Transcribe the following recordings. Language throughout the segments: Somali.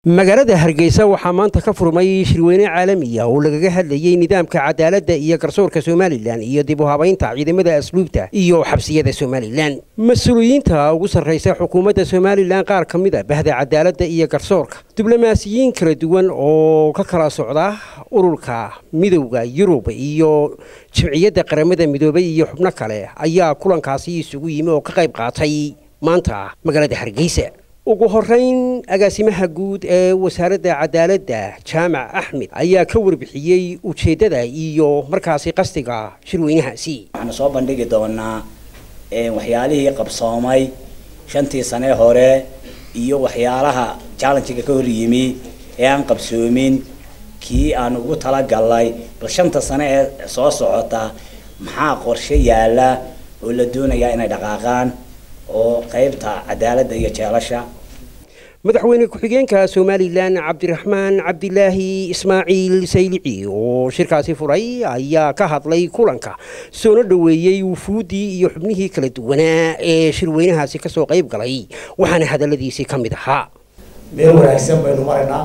magaalada hargeysa waxaa maanta ka furmay shirweyne caalamiya oo lagaga hadlayey nidaamka cadaaladda iyo garsoorka somalilan iyo dib u habaynta ciidamada asluubta iyo xabsiyada somalilan mas-uuliyiinta ugu sarraysa xukuumadda somalilan qaar ka mid a bahda cadaaladda iyo garsoorka diblomaasiyiin kala duwan oo ka kala socda ururka midowda yurub iyo jimciyadda qaramada midoobay iyo xubno kale ayaa kulankaasi isugu yimi oo ka qayb qaatay maanta magaalada hargeysa ugu horeyn agaasimaha guud ee wasaaradda cadaaladda jaamac axmed ayaa ka warbixiyey ujeeddada iyo markaasi qasdiga shirweynahaasi waxaanu soo bandhigi doonaa waxyaalihii qabsoomay shantii sane hore iyo waxyaalaha challengiga ka hor yimi ee aan qabsoomin kii aan ugu talagalnay bal shanta sane ee soo socota maxaa qorshe yaala oo la doonayaa inay dhaqaaqaan oo qeybta cadaaladda iyo jeelasha madaxweyne ku-xigeenka somalilan cabdiraxmaan cabdilaahi ismaaciil saylici oo shirkaasi furay ayaa ka hadlay kulanka soona dhoweeyey wufuuddii iyo xubnihii kala duwanaa ee shirweynahaasi kasoo qayb galay waxaana hadaladiisii ka mid ahaa meel wanaagsan baynu maraynaa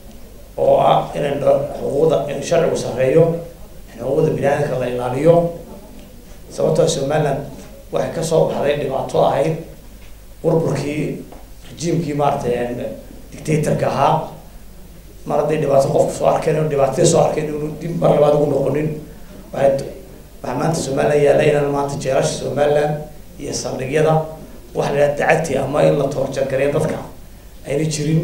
oo ah inan xuquuqda in sharcigu sarreeyo in xuquuqda biniaadamka la ilaaliyo sababtoo somaliland waxay kasoo baxday dhibaato ahayd burburkii rejiimkii maaratay dictatorka ahaa mar hadday dhibaato qofku soo arkeen dhibaatadii soo arkeen inu dib mar labaad ugu noqonin waxay waxaa maanta somaliland yaalla inaan maanta jeelasha somaliland iyo saldhigyada waxa la yidhaha dacati ama in la toorjargareeyo dadka ayna jirin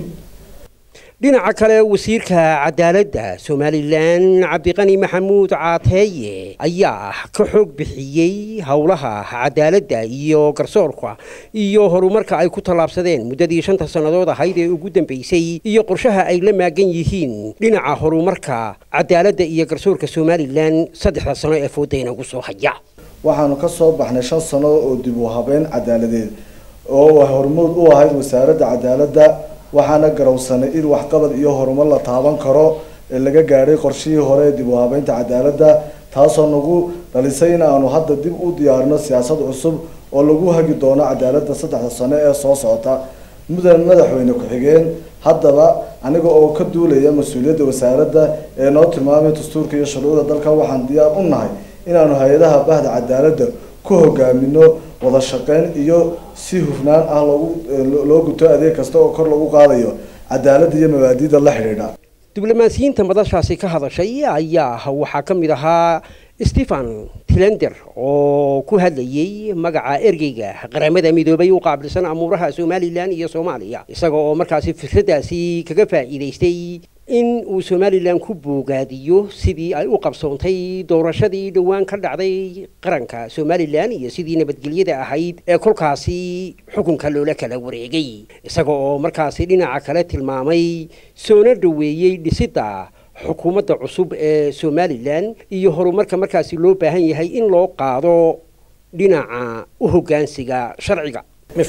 dhinaca kale wasiirka cadaaladda somalilan cabdiqani maxamuud caateeye ayaa ka xoog bixiyey howlaha cadaaladda iyo garsoorka iyo horumarka ay ku tallaabsadeen muddadii shanta sannadood ahayd ee ugu dambeysay iyo qorshaha ay la maagan yihiin dhinaca horumarka cadaaladda iyo garsoorka somalilan saddexda sano ee foodayna ugu soo haya waxaanu ka soo baxnay shan sano oo dib u habeyn cadaaladeed oo hormuud u ahayd wasaaradda cadaaladda waxaana garowsanay in waxqabad iyo horumar la taaban karo ee laga gaadhay qorshihii hore ee dib u habeynta cadaaladda taasoo nagu dhalisay in aanu hadda dib u diyaarino siyaasad cusub oo lagu hagi doono cadaaladda saddexda sano ee soo socota mudan madaxweyne ku-xigeen haddaba aniga oo ka duulaya mas-uuliyadda wasaaradda ee noo tilmaamay dastuurka iyo shuruucda dalka waxaan diyaar u nahay inaanu hay-adaha bahda cadaaladda ku hogaamino wada shaqeyn iyo si hufnaan ah loogu loo guto adeeg kasta oo kor lagu qaadayo cadaaladda iyo mabaadiida la xidhiidha diblomaasiyiinta madashaasi ka hadashay ayaa waxaa ka mid ahaa stephen tilender oo ku hadlayey magaca ergeyga qaramada midoobay u qaabilsan amuuraha somalilan iyo soomaaliya isaga oo markaasi fikradaasi kaga faa'iidaystay in uu somalilan ku boogaadiyo sidii ay u qabsoontay doorashadii dhowaan ka dhacday qaranka somalilan iyo sidii nabadgelyada ahayd ee kolkaasi xukunka loola kala wareegay isaga oo markaasi dhinaca kale tilmaamay soona dhoweeyey dhisidda xukuumadda cusub ee somalilan iyo horumarka markaasi loo baahan yahay in loo qaado dhinaca u hoggaansiga sharciga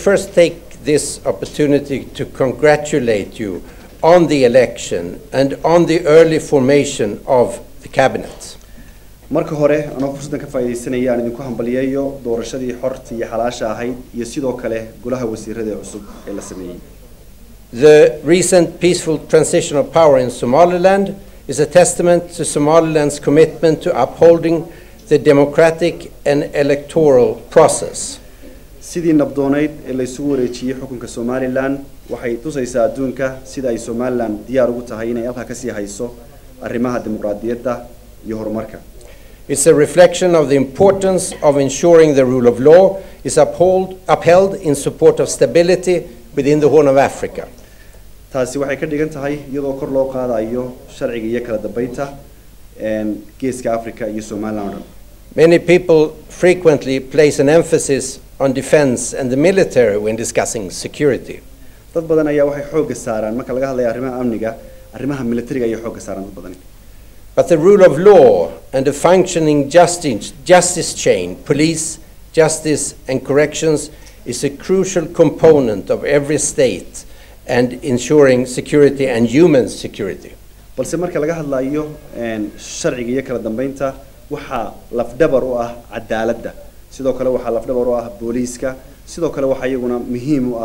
on the election and on the early formation of the cabinet. marka hore anoo fursaddan ka faa'iidaysanaya aan idinku hambaliyeeyo doorashadii xorta iyo xalaasha ahayd iyo sidoo kale golaha wasiirada ee cusub ee la sameeyey The recent peaceful transition of power in Somaliland is a testament to Somaliland's commitment to upholding the democratic and electoral process. sidii nabdoonayd ee la isugu wareejiyey xukunka somalilan waxay tusaysaa adduunka sida ay somalilan diyaar ugu tahay inay halkaa kasii hayso arrimaha dimuqraadiyadda iyo horumarka It's a reflection of the importance of ensuring the rule of law is uphold, upheld in support of stability within the Horn of Africa. taasi waxay ka dhigan tahay iyadoo kor loo qaadayo sharciga iyo kala dambeynta geeska africa iyo somalilan o dhan Many people frequently place an emphasis on defense and the military when discussing security. dad badan ayaa waxay xoogga saaraan marka laga hadlayo arrimaha amniga arrimaha militariga ayay xoogga saaraan dad badani But the rule of law and a functioning justice, justice chain, police, justice, and corrections is a crucial component of every state and ensuring security and human security. balse marka laga hadlayo sharciga iyo kala dambeynta waxaa lafdhabar u ah cadaaladda sidoo kale waxaa lafdhabar u ah booliiska sidoo kale waxaa iyaguna muhiim u ah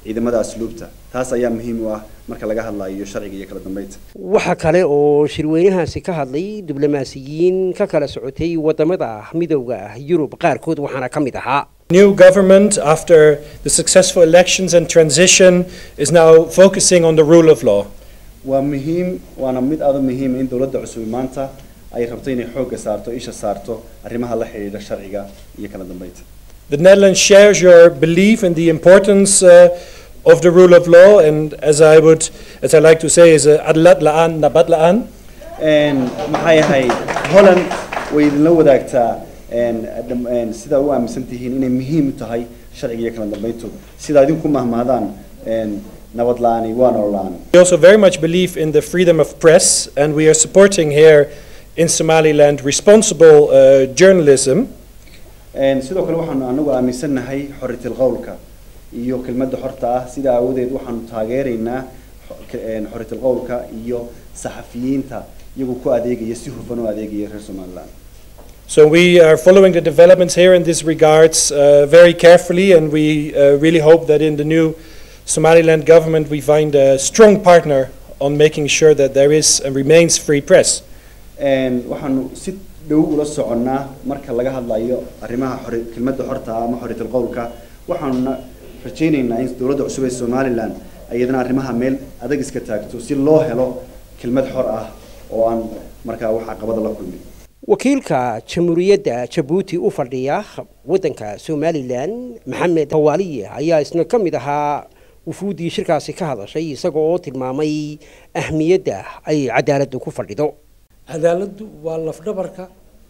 ciidamada asluubta taas ayaa muhiim u ah marka laga hadlayo sharciga iyo kala dambeynta waxa kale oo shirweynahaasi ka hadlay diblomaasiyiin ka kala socotay wadamada midowda yurub qaarkood waxaana ka mid ahaa New government, after the successful elections and transition, is now focusing on the rule of law. waa muhiim waana mid aada u muhiima in dowladda cusub maanta ay rabto inay xoogga saarto isha saarto arrimaha la xidhiidha sharciga iyo kala dambeynta The Netherlands shares your belief in the importance uh, of the rule of law, and as I would, as I like to say, is uh, adlat la'an nabat la'an. maxay ahayd holland way idinla wadaagtaa sidaa u aaminsan tihiin inay muhiim u tahay sharciga iyo kala dambeyntu sidaa idinku mahmahdaan nabad la'aani waa nolol la'aan We also very much believe in the freedom of press, and we are supporting here in Somaliland responsible uh, journalism. sidoo kale waxaanu anagu aaminsannahay xoritil qowlka iyo kelmadda xorta ah sidaa aawadeed waxaanu taageeraynaa xoritil qowlka iyo saxafiyiinta iyagu ku adeegaya si hufan u adeegaya reer somaliland So we are following the developments here in this regards uh, very carefully, and we uh, really hope that in the new Somaliland government we find a strong partner on making sure that there is and remains free press. waxaanu si dhow ula soconnaa marka laga hadlayo arrimaha xori kelmadda xorta ah ama xoritil qowlka waxaanuna rajaynaynaa in dowladda cusub ee somaliland iyadana arrimaha meel adag iska taagto si loo helo kelmad xor ah oo aan markaa wax caqabada la kulmin wakiilka jamhuuriyadda jabuuti u fadhiya waddanka somalilan maxamed hawaaliye ayaa isna ka mid ahaa wufuuddii shirkaasi ka hadashay isaga oo tilmaamay ahmiyadda ay cadaaladdu ku fadhido cadaaladdu waa lafdhabarka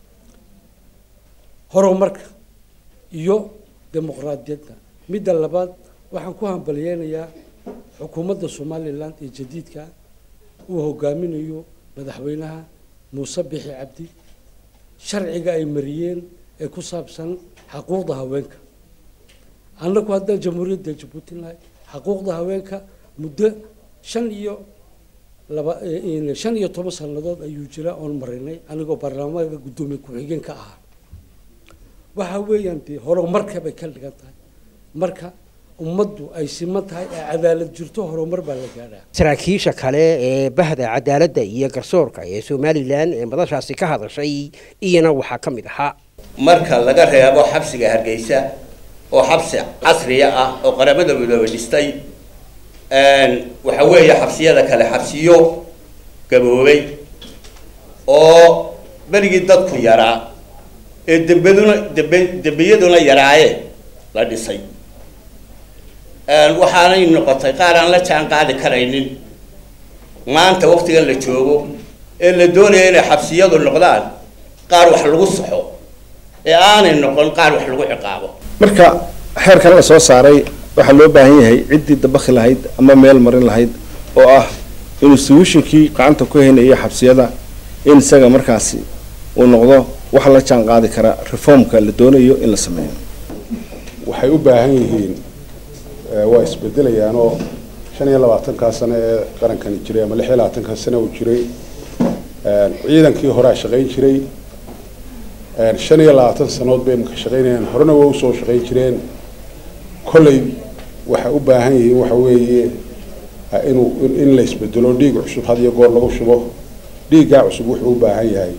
horumarka iyo dimuqraadiyadda midda labaad waxaan ku hambalyeynayaa xukuumadda somalilan ee jadiidka uu hogaaminayo madaxweynaha muuse bixi cabdi sharciga ay mariyeen ee ku saabsan xaquuqda haweenka annagu haddaan jamhuuriyadda jabuuti nahay xaquuqda haweenka muddo shan iyo laba shan iyo toban sannadood ayuu jira oon marinay anigoo baarlamaanka guddoomiye ku-xigeen ka ahaa waxa weeyaan dee horumarka bay ka dhigan tahay marka ummaddu ay siman tahay ee cadaalad jirto horumar baa la gaadhaa saraakiisha kale ee bahda cadaaladda iyo garsoorka ee somalilan ee madashaasi ka hadashay iyana waxaa ka mid ahaa marka laga reebo xabsiga hargeysa oo xabsi casriya ah oo qaramada midoobay dhistay waxa weeye xabsiyada kale xabsiyo gaboobay oo berigii dadku yaraa ee dembeduna dembe dembiyaduna yaraayeen la dhisay waxaanay noqotay qaar aan la jaan qaadi karaynin maanta waktigan la joogo ee la doonaya inay xabsiyadu noqdaan qaar wax lagu saxo ee aanay noqon qaar wax lagu ciqaabo marka xeerkan la soo saaray waxaa loo baahan yahay ciddii dabakhi lahayd ama meel marin lahayd oo ah inuu solutionkii gacanta ku haynaya xabsiyada in isaga markaasi uu noqdo wax la jaan qaadi kara reformka la doonayo in la sameeyo waxay u baahan yihiin waa isbedelayaanoo shan iyo labaatankaa sano ee qarankani jiray ama lix iyo labaatankaa sano uu jiray ciidankii horea shaqayn jiray shan iyo labaatan sanood bay imaka shaqaynayaan horena waa usoo shaqayn jireen kolley waxay u baahan yihiin waxa weeye inuu in la isbedelo dhiig cusub had iyo goor lagu shubo dhiiggaa cusub wuxuu u baahan yahay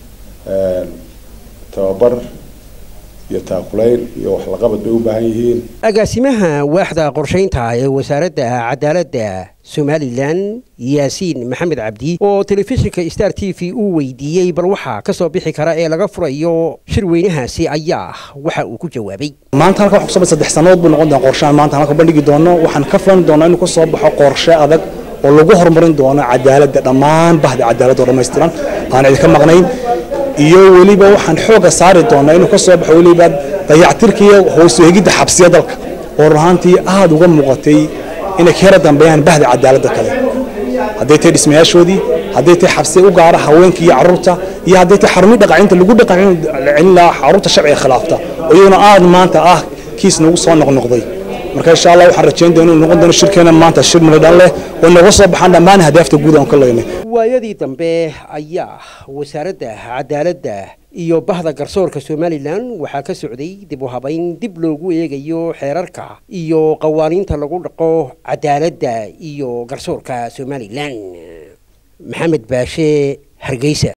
tababar iyo taakulayn iyo waxlaqabad bay u baahan yihiin agaasimaha waaxda qorshaynta ee wasaaradda cadaaladda somalilan yaasiin maxamed cabdi oo telefishinka star t v uu weydiiyey bal waxaa kasoo bixi kara ee laga furayo shirweynahaasi ayaa waxa uu ku jawaabay maanta halka wax kusoo saddex sannadood buu noqon doona qorshahan maanta halka bandhigi doono waxaan ka filan doonaa inuu kasoo baxo qorshe adag oo lagu horumarin doono cadaaladda dhammaan bahda cadaaladda oo dhammaystiran aan idinka maqnayn iyo weliba waxaan xooga saari doonaa inuu kasoo baxo weliba dayactirka iyo hoos u egidda xabsiya dalka oo run ahaantii aada uga muuqatay inay ka yara dambeeyaan bahda cadaaladda kale hadday tahay dhismayaashoodii hadday tahay xabsiya u gaara haweenka iyo carruurta iyo hadday tahay xarumii dhaqacinta lagu dhaqacin lahaa carruurta sharciga khilaafta oo iyaduna aada maanta ah kiis nagu soo noqnoqday marka insha allah waxaan rajayn doona inuu noqon doono shirkeena maanta shir midhan leh oo naga soo baxaan dhammaan ahdaafta guud aan ka leynay waayadii dambe ayaa wasaaradda cadaaladda iyo bahda garsoorka somalilan waxaa ka socday dib u habayn dib loogu eegayo xeerarka iyo qawaaniinta lagu dhaqo cadaaladda iyo garsoorka somalilan maxamed baashe hargeysa